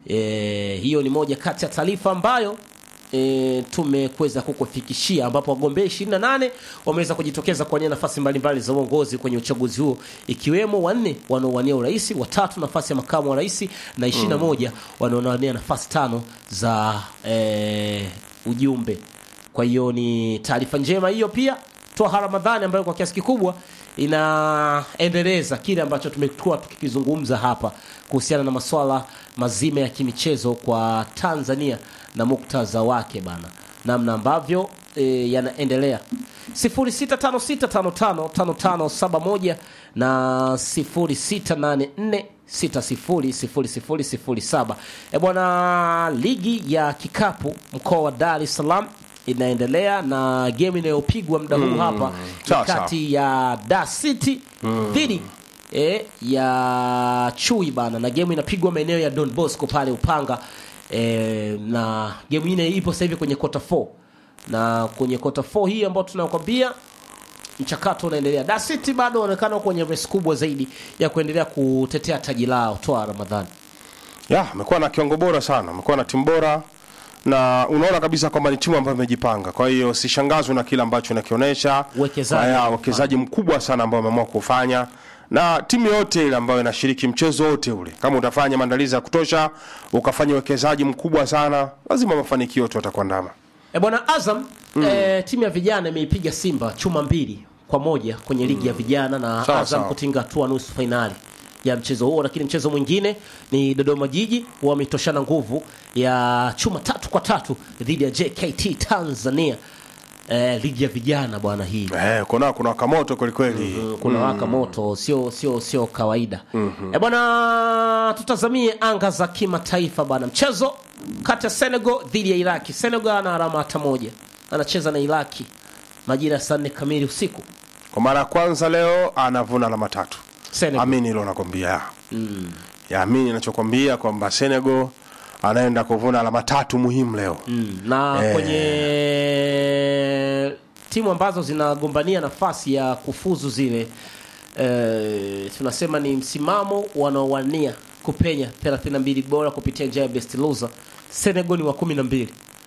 E, hiyo ni moja kati ya taarifa ambayo e, tumekuweza kukufikishia ambapo wagombea 28 wameweza kujitokeza kuwania nafasi mbalimbali za uongozi kwenye uchaguzi huo ikiwemo wanne wanaowania urais, watatu nafasi ya makamu wa rais na 21 wanaowania nafasi tano za e, ujumbe. Kwa hiyo ni taarifa njema hiyo pia Twaha Ramadhani ambayo kwa kiasi kikubwa inaendeleza kile ambacho tumekuwa tukikizungumza hapa kuhusiana na masuala mazima ya kimichezo kwa Tanzania na muktadha wake bana, namna ambavyo e, yanaendelea 0656555571 na 0684600007. E bwana, ligi ya kikapu mkoa wa Dar es Salaam inaendelea na game inayopigwa muda huu hapa ni sawa, kati ya Dar City dhidi e, ya Chui bana, na game inapigwa maeneo ya Don Bosco pale Upanga e, na game ile ipo sasa hivi kwenye quarter 4 na kwenye quarter 4 hii ambayo tunakwambia mchakato unaendelea. Dar City bado wanaonekana kwenye race kubwa zaidi ya kuendelea kutetea taji lao. Toa Ramadhani ya amekuwa na kiwango bora sana, amekuwa na timu bora na unaona kabisa kwamba ni timu ambayo imejipanga. Kwa hiyo sishangazwi na kile ambacho inakionyesha, Uwekezaji. Haya, uwekezaji mkubwa sana ambao wameamua kufanya, na timu yote ile ambayo inashiriki mchezo wote ule, kama utafanya maandalizi ya kutosha, ukafanya uwekezaji mkubwa sana, lazima mafanikio yote watakuandama. E bwana Azam e, timu ya vijana imeipiga Simba chuma mbili kwa moja kwenye ligi ya vijana na Sawa, Azam sawa. kutinga hatua nusu fainali ya mchezo huo, lakini mchezo mwingine ni Dodoma Jiji wametoshana nguvu ya chuma tatu kwa tatu dhidi ya JKT Tanzania e, ligi ya vijana bwana hii Eh, kuna kuna wakamoto kweli kweli. kuna waka moto sio sio sio kawaida e bwana tutazamie anga za kimataifa bwana mchezo kati ya Senegal dhidi ya Iraki Senegal ana alama hata moja anacheza na Iraki majira ya saa nne kamili usiku Kwa mara ya kwanza leo anavuna alama tatu. Senegal Amini hilo nakwambia. Ya amini ninachokwambia kwamba Senegal anaenda kuvuna alama tatu muhimu leo. Mm, na Eh. kwenye timu ambazo zinagombania nafasi ya kufuzu zile eh, tunasema ni msimamo wanaowania kupenya 32 bora kupitia njia ya best loser. Senegal ni wa 12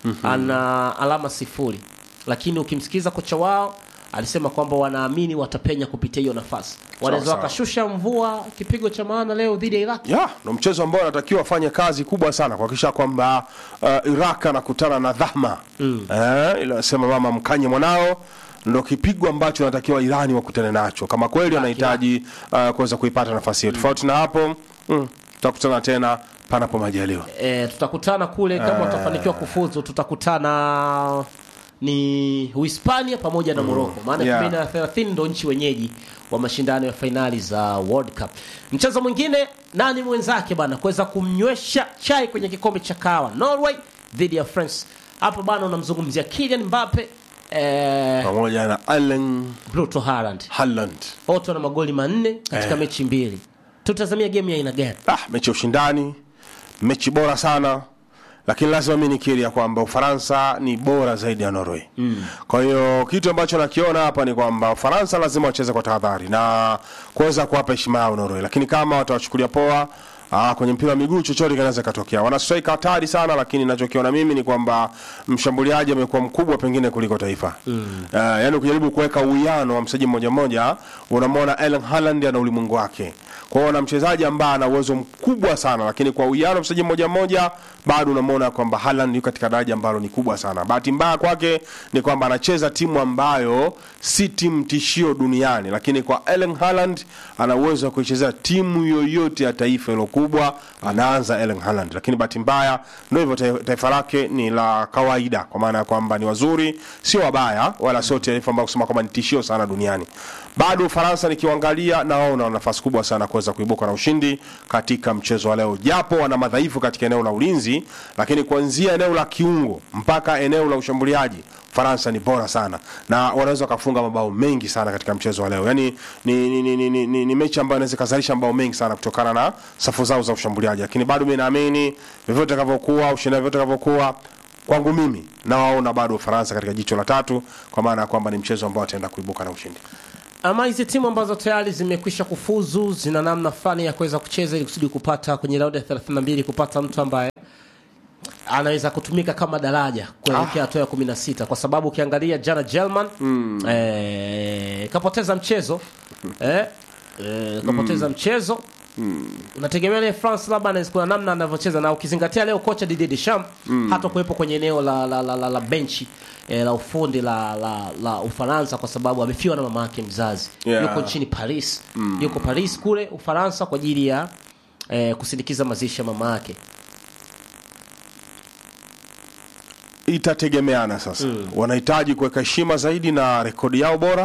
ana alama sifuri, lakini ukimsikiza kocha wao alisema kwamba wanaamini watapenya kupitia hiyo nafasi, wanaweza sawa. wakashusha mvua kipigo cha maana leo dhidi ya Iraq. ya ndo mchezo ambao anatakiwa afanye kazi kubwa sana kuhakikisha kwamba uh, Iraq anakutana na dhama mm. eh, ile anasema mama mkanye mwanao ndo kipigo ambacho anatakiwa Irani wakutane nacho kama kweli anahitaji uh, kuweza kuipata nafasi hiyo. Tofauti na hapo mm, tutakutana tena panapo majaliwa. e, tutakutana kule kama watafanikiwa kufuzu tutakutana ni Uhispania pamoja na Morocco maana Yeah. 2030 ndo nchi wenyeji wa mashindano ya fainali za World Cup. Mchezo mwingine nani mwenzake bana kuweza kumnywesha chai kwenye kikombe cha kahawa Norway dhidi ya France. Hapo bana unamzungumzia Kylian Mbappe eh, pamoja na Erling Bruno Haaland. Haaland. Wote wana magoli manne katika Eh. mechi mbili. Tutazamia game ya aina gani? Ah, mechi ya ushindani, mechi bora sana, lakini lazima mi nikiri ya kwamba Ufaransa ni bora zaidi ya Norway. Mm. Kwa hiyo kitu ambacho nakiona hapa ni kwamba Ufaransa lazima wacheze kwa tahadhari na kuweza kuwapa heshima yao Norway, lakini kama watawachukulia poa Ah, kwenye mpira wa miguu chochote kinaweza katokea. Wana strike hatari sana, lakini ninachokiona mimi ni kwamba mshambuliaji amekuwa mkubwa pengine kuliko taifa. Mm. Uh, yani ukijaribu kuweka uwiano wa mchezaji mmoja mmoja, unamwona Erling Haaland ana ulimwengu wake. Kwa hiyo na mchezaji ambaye ana uwezo mkubwa sana, lakini kwa uwiano wa mchezaji mmoja mmoja bado unamwona kwamba Haaland yuko katika daraja ambalo ni kubwa sana. Bahati mbaya kwake ni kwamba anacheza timu ambayo si timu tishio duniani, lakini kwa Erling Haaland ana uwezo wa kuichezea timu yoyote ya taifa hilo kubwa, anaanza Erling Haaland. Lakini bahati mbaya ndio hivyo, ta- taifa lake ni la kawaida, kwa maana ya kwamba ni wazuri, sio wabaya, wala sio taifa ambalo kusema kwamba ni tishio sana duniani. Bado Ufaransa nikiwaangalia, na wao wana nafasi kubwa sana kuweza kuibuka na ushindi katika mchezo wa leo, japo wana madhaifu katika eneo la ulinzi, lakini kuanzia eneo la kiungo mpaka eneo la ushambuliaji Faransa ni bora sana na wanaweza wakafunga mabao mengi sana katika mchezo wa leo. Yani ni, ni, ni, ni, ni, ni, ni mechi ambayo inaweza ikazalisha mabao mengi sana kutokana na safu zao za ushambuliaji, lakini bado mimi naamini vyovyote itakavyokuwa, ushindani vyovyote itakavyokuwa, kwangu mimi nawaona bado Ufaransa katika jicho la tatu, kwa maana ya kwamba ni mchezo ambao wataenda kuibuka na ushindi. ama hizi timu ambazo tayari zimekwisha kufuzu zina namna fulani ya kuweza kucheza ili kusudi kupata kwenye raundi ya 32 kupata mtu ambaye anaweza kutumika kama daraja kuelekea hatua ya 16 kwa sababu ukiangalia jana German eh, kapoteza mchezo eh, eh, kapoteza mchezo unategemea ile France labda anaweza kuna namna anavyocheza na ukizingatia leo kocha Didier Deschamps hata kuwepo kwenye eneo la la, la, la, la benchi eh, la ufundi la, la, la Ufaransa kwa sababu amefiwa na mama yake mzazi Yeah. yuko nchini Paris yuko Paris kule Ufaransa kwa ajili ya eh, kusindikiza mazishi ya mama yake itategemeana sasa wanahitaji kuweka heshima zaidi na rekodi yao bora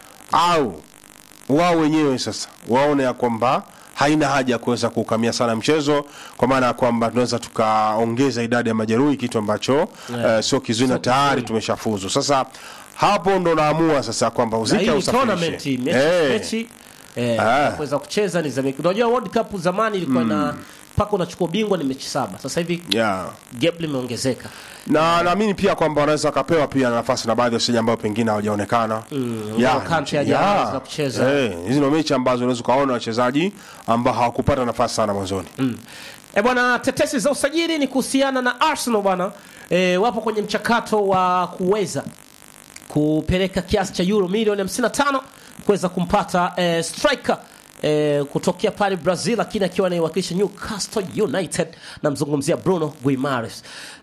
au wao wenyewe sasa waone ya kwamba haina haja ya kuweza kuukamia sana mchezo kwa maana ya kwamba tunaweza tukaongeza idadi ya majeruhi kitu ambacho Yeah. eh, sio kizuri na Sio tayari kizuri. tumeshafuzu sasa hapo ndo naamua sasa kwamba na uzike hii au ni tournament usafirishe mechi, Eh, mechi eh, Ah. ya kuweza kucheza ni za mechi. Unajua World Cup zamani ilikuwa na mpaka unachukua ubingwa ni mechi saba. Sasa hivi yeah. gap limeongezeka. na naamini pia kwamba wanaweza wakapewa pia nafasi na baadhi ya wachezaji ambao pengine hawajaonekana Ngolo Kante hajaanza kucheza. Eh, hizi ndio mechi ambazo unaweza ukaona wachezaji ambao hawakupata nafasi sana mwanzoni E bwana, tetesi za usajili ni kuhusiana na Arsenal bwana. E, wapo kwenye mchakato wa kuweza kupeleka kiasi cha euro milioni 55 kuweza kumpata e, striker e, kutokea pale Brazil, lakini akiwa anaiwakilisha Newcastle United, namzungumzia Bruno Guimaraes,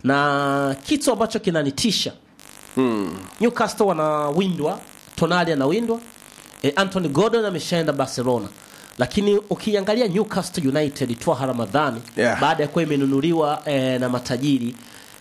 na kitu ambacho kinanitisha Newcastle wanawindwa, Tonali anawindwa, e, Anthony Gordon ameshaenda Barcelona, lakini ukiangalia Newcastle United Twaha Ramadhani Yeah. baada ya kuwa imenunuliwa e, na matajiri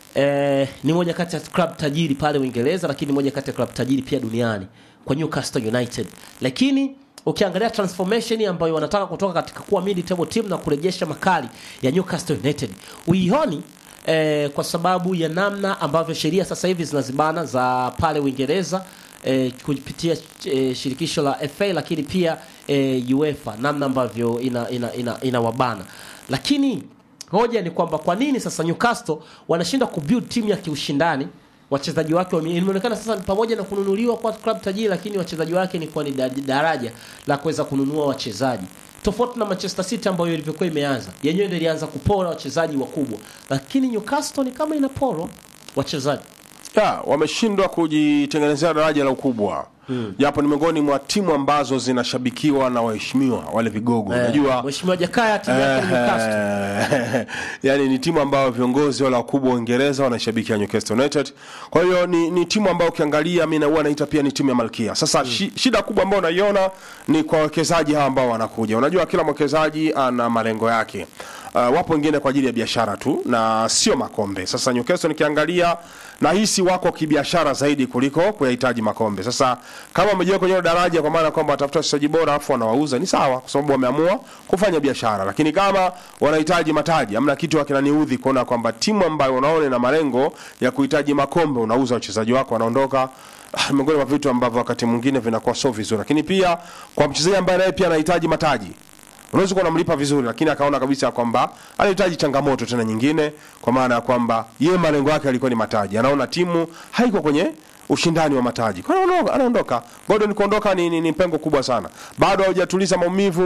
e, ni moja kati ya club tajiri pale Uingereza, lakini moja kati ya club tajiri pia duniani kwa Newcastle United, lakini ukiangalia transformation ambayo wanataka kutoka katika kuwa mid table team na kurejesha makali ya Newcastle United uioni eh, kwa sababu ya namna ambavyo sheria sasa hivi zinazibana za pale Uingereza eh, kupitia eh, shirikisho la FA lakini pia eh, UEFA namna ambavyo ina, ina, ina, inawabana lakini hoja ni kwamba kwa nini sasa Newcastle wanashindwa kubuild timu ya kiushindani wachezaji wake wame- imeonekana sasa ni pamoja na kununuliwa kwa club tajiri lakini wachezaji wake ni kwa ni da- daraja la kuweza kununua wachezaji tofauti na Manchester City ambayo ilivyokuwa imeanza yenyewe ndio ilianza kupora wachezaji wakubwa lakini Newcastle ni kama inaporwa wachezaji ya wameshindwa kujitengenezea daraja la ukubwa japo ni miongoni mwa timu ambazo zinashabikiwa na waheshimiwa wale vigogo unajua Mheshimiwa Jakaya timu yake ni Newcastle Eh, yani ni timu ambayo viongozi wale wakubwa wa Uingereza wanashabikia Newcastle United. Kwa hiyo ni, ni timu ambayo ukiangalia mimi na huwa naita pia ni timu ya Malkia. Sasa shi, shida kubwa ambayo naiona ni kwa wawekezaji hawa ambao wanakuja. Unajua kila mwekezaji ana malengo yake. Uh, wapo wengine kwa ajili ya biashara tu na sio makombe. Sasa Newcastle nikiangalia nahisi wako kibiashara zaidi kuliko kuyahitaji makombe. Sasa kama wamejiweka kwenye hilo daraja, kwa maana kwamba watafuta wachezaji bora afu wanawauza, ni sawa, kwa sababu wameamua kufanya biashara. Lakini kama wanahitaji mataji, amna kitu kinaniudhi kuona kwamba timu ambayo unaona ina malengo ya kuhitaji makombe, unauza wachezaji wako, wanaondoka Ah, miongoni mwa vitu ambavyo wakati mwingine vinakuwa sio vizuri. Lakini pia kwa mchezaji ambaye naye pia anahitaji mataji unaweza kuwa unamlipa vizuri lakini akaona kabisa kwamba anahitaji changamoto tena nyingine kwa maana ya kwamba yeye malengo yake alikuwa ni mataji anaona timu haiko kwenye ushindani wa mataji kwa hiyo anaondoka- anaondoka Gordon kuondoka ni, ni, ni pengo kubwa sana bado haujatuliza maumivu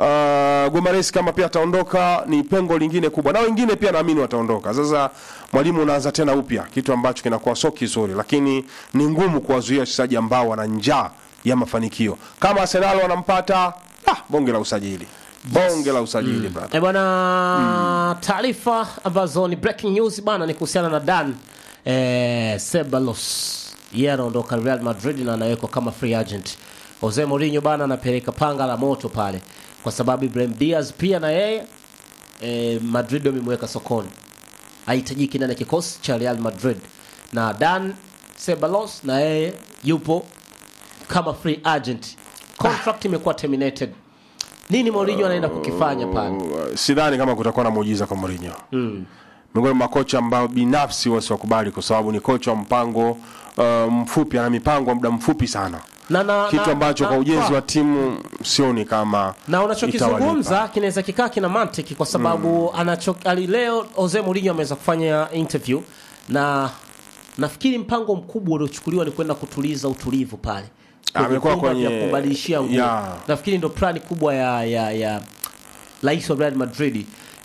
uh, Gumares kama pia ataondoka ni pengo lingine kubwa na wengine pia naamini wataondoka sasa mwalimu unaanza tena upya kitu ambacho kinakuwa sio kizuri lakini ni ngumu kuwazuia wachezaji ambao wana njaa ya mafanikio kama Arsenal wanampata ah, bonge la usajili bonge la usajili brother. Eh bwana taarifa ambazo ni breaking news bana ni kuhusiana na Dan eh, Ceballos yeye anaondoka Real Madrid na anawekwa kama free agent. Jose Mourinho bana anapeleka panga la moto pale kwa sababu Ibrahim Diaz pia na yeye eh, Madrid wamemweka sokoni, hahitajiki ndani ya kikosi cha Real Madrid, na Dan Ceballos na yeye yupo kama free agent, contract imekuwa terminated. Nini Mourinho anaenda kukifanya pale? Uh, sidhani kama kutakuwa na muujiza kwa Mourinho mm. miongoni mwa kocha ambao binafsi wasiwakubali kwa sababu ni kocha wa mpango uh, mfupi ana mipango ya muda mfupi sana na, na, kitu na- ambacho na- kwa ujenzi kwa- wa timu sioni kama na unachokizungumza itawalipa. kinaweza kikaa kina mantiki kwa sababu anacho ali leo Jose Mourinho ameweza kufanya interview na nafikiri mpango mkubwa uliochukuliwa ni kwenda kutuliza utulivu pale Kwenye Amekuwa vyumba kwenye- vya kubadilishia nguo Yeah. nafikiri ndo plani kubwa ya ya ya rais wa Real Madrid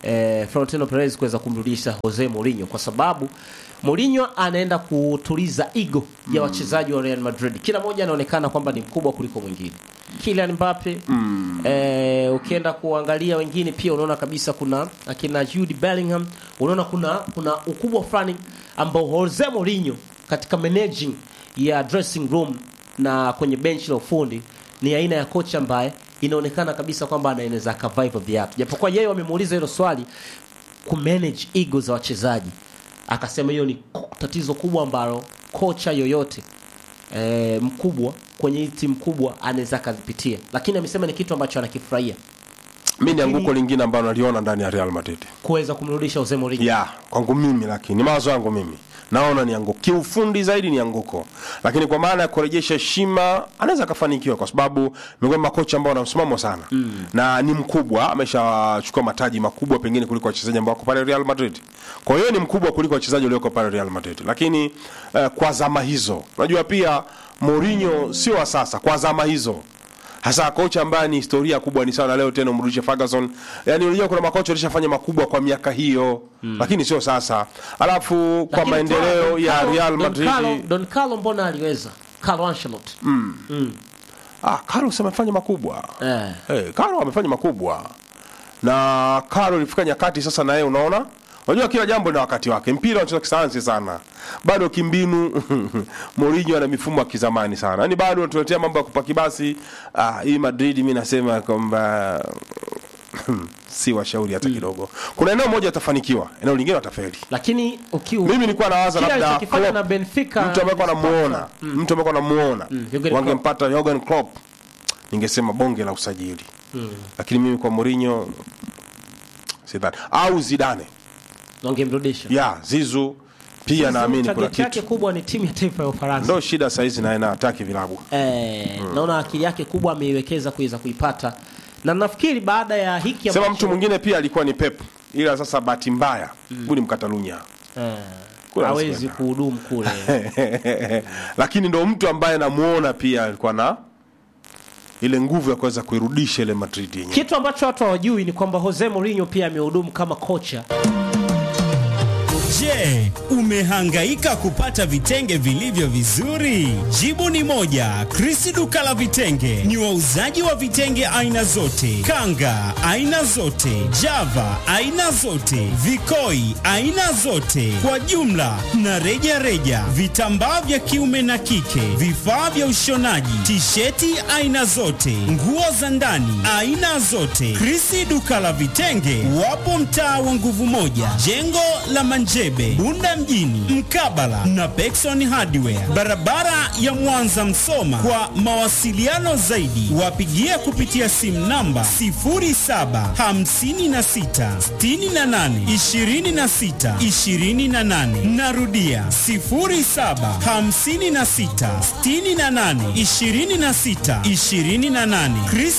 eh, Florentino Perez kuweza kumrudisha Jose Mourinho kwa sababu Mourinho anaenda kutuliza ego ya wachezaji wa Real Madrid. Kila mmoja anaonekana kwamba ni mkubwa kuliko mwingine. Kylian Mbappe eh, ukienda kuangalia wengine pia unaona kabisa kuna akina Jude Bellingham, unaona kuna kuna ukubwa fulani ambao Jose Mourinho katika managing ya dressing room na kwenye benchi la ufundi ni aina ya kocha ambaye inaonekana kabisa kwamba anaweza akavibe viatu, japokuwa yeye wamemuuliza hilo swali kumanage ego za wachezaji, akasema hiyo ni ko- tatizo kubwa ambalo kocha yoyote e, mkubwa kwenye hii timu kubwa anaweza akazipitia, lakini amesema ni kitu ambacho anakifurahia mi ni Lakini- anguko lingine ambalo naliona ndani ya Real Madrid kuweza kumrudisha Jose Mourinho. ya kwangu mimi, lakini mawazo yangu mimi naona ni anguko kiufundi zaidi ni anguko, lakini kwa maana ya kurejesha heshima anaweza akafanikiwa, kwa sababu miongoni mwa makocha ambao wana msimamo sana mm. na ni mkubwa, ameshachukua mataji makubwa pengine kuliko wachezaji ambao wako pale Real Madrid. Kwa hiyo ni mkubwa kuliko wachezaji walioko pale Real Madrid, lakini uh, kwa zama hizo, unajua pia Mourinho sio wa sasa, kwa zama hizo hasa kocha ambaye ni historia kubwa ni sana leo tena umrudishe Ferguson. Yani unajua kuna makocha walishafanya makubwa kwa miaka hiyo mm. lakini sio sasa. Alafu kwa Lakini maendeleo Don ya Carlo- Real Don Madrid Carlo, Don Carlo mbona aliweza? Carlo Ancelotti. ah, Carlos amefanya makubwa Eh. hey, Carlo amefanya makubwa na Carlo ilifika nyakati sasa, na yeye unaona, unajua kila jambo na wakati wake. Mpira unacheza kisayansi sana, bado kimbinu Mourinho ana mifumo ya kizamani sana, yani bado anatuletea mambo ya kupaki basi. Ah, hii Madrid mi nasema kwamba si washauri hata kidogo. Kuna eneo moja atafanikiwa, eneo lingine watafeli. Lakini ukiwa Mimi nilikuwa nawaza Kile labda alichokifanya Klopp, na Benfica mtu ambaye kwa namuona mtu ambaye kwa namuona Jurgen Klopp. wangempata Jurgen Klopp, ningesema bonge la usajili, lakini mimi kwa Mourinho sidhani, au Zidane wangemrudisha. ya Zizu pia naamini kuna Target yake kitu, kubwa ni timu ya taifa ya Ufaransa. ndo shida saizi naye na hataki vilabu Eh, naona akili yake kubwa ameiwekeza kuweza kuipata, na nafikiri baada ya hiki sema ambacho- mtu mwingine pia alikuwa ni Pep, ila sasa bahati mbaya huyu ni Mkatalunya eh, Kula hawezi Arsenal. kuhudumu kule. lakini ndo mtu ambaye namuona pia alikuwa na ile nguvu ya kuweza kuirudisha ile Madrid yenyewe. Kitu ambacho watu hawajui ni kwamba Jose Mourinho pia amehudumu kama kocha Je, umehangaika kupata vitenge vilivyo vizuri? Jibu ni moja. Chris duka la vitenge ni wauzaji wa vitenge aina zote, kanga aina zote, java aina zote, vikoi aina zote, kwa jumla na reja reja, vitambaa vya kiume na kike, vifaa vya ushonaji, tisheti aina zote, nguo za ndani aina zote. Chris duka la vitenge wapo mtaa wa nguvu moja, jengo la Manjebe, Bunda mjini, mkabala na Pekson Hardware, barabara ya Mwanza Msoma. Kwa mawasiliano zaidi, wapigie kupitia simu namba 0756682628. Narudia 0756682628. Chris